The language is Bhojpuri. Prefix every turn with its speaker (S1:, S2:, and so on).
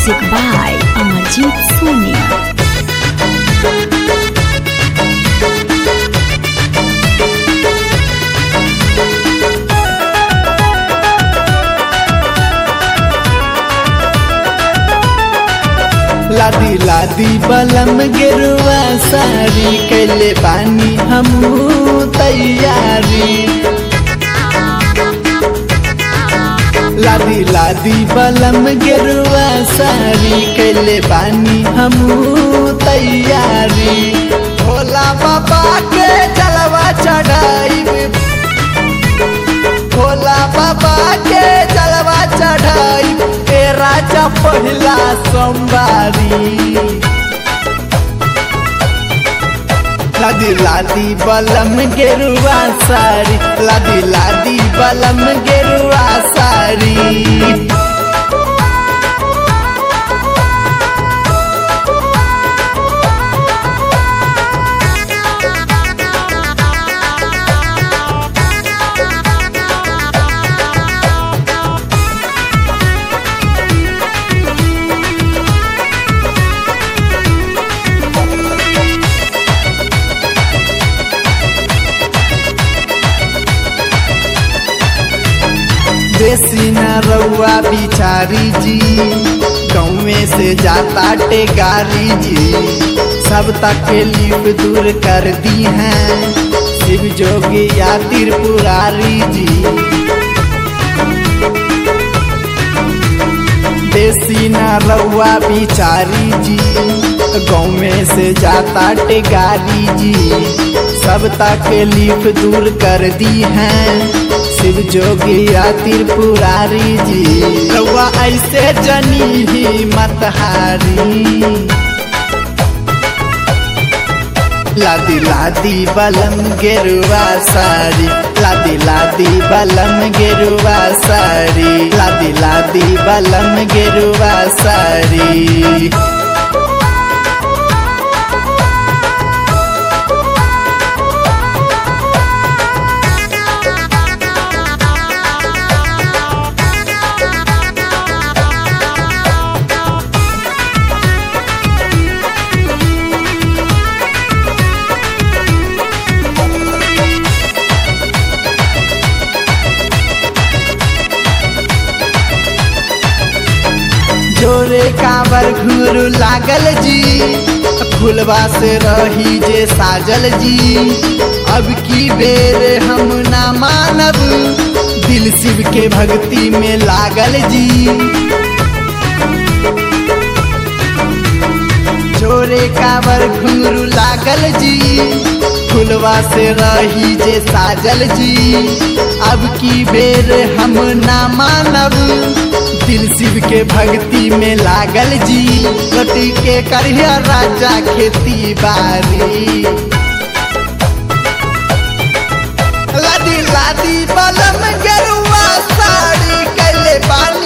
S1: Music by Amarjit Soni.
S2: लादी लादी बलम गिरुआ सारी कैले बानी हमू तैयारी लादी लादी बलम गिरुआ सारी कैले बानी हमू तैयारी भोला बाबा के जलवा चढ़ाई भोला बाबा के जलवा चढ़ाई ए राजा पहिला सोमवारी लादी लादी बलम गेरुआ सारी लादी लादी बलम गेरुआ सारी देसी न रउआ बिचारी जी गाँवे से जाता टेगारी जी सब तकलीफ दूर कर दी हैं शिव जोगी या त्रिपुरारी जी देसी न रउआ बिचारी जी गाँव में से जाता टेगारी जी सब तकलीफ दूर कर दी हैं शिव जोगी या त्रिपुरारी जी रउआ ऐसे जनी ही मत हारी लादी लादी बलम गेरुआ सारी लादी लादी बलम गेरुआ सारी लादी लादी बलम गेरुआ सारी जोरे काबर घुरु लागल जी फुलवा से रही जे साजल जी अब की बेर हम ना मानब दिल शिव के भक्ति में लागल जी जोरे काबर घुंगरू लागल जी फुलवा से रही जे साजल जी अब की बेर हम ना मानब दिल शिव के भक्ति में लागल जी कटी के करिया राजा खेती बारी लादी लादी बलम गेरुआ साड़ी कैले बानी